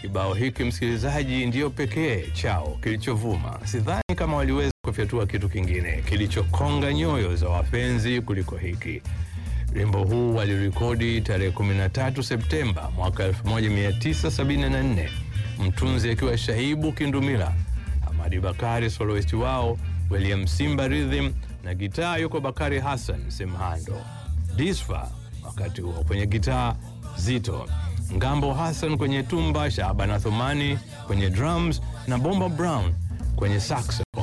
Kibao hiki msikilizaji, ndiyo pekee chao kilichovuma. Sidhani kama waliweza kufyatua kitu kingine kilichokonga nyoyo za wapenzi kuliko hiki. Wimbo huu walirekodi tarehe 13 Septemba mwaka 1974, mtunzi akiwa Shahibu Kindumila, Hamadi Bakari soloist wao, William Simba Rhythm na gitaa yuko Bakari Hassan Semhando, Disfa wakati huo kwenye gitaa Zito, Ngambo Hassan kwenye tumba, Shaban Athumani kwenye drums na Bomba Brown kwenye saxo.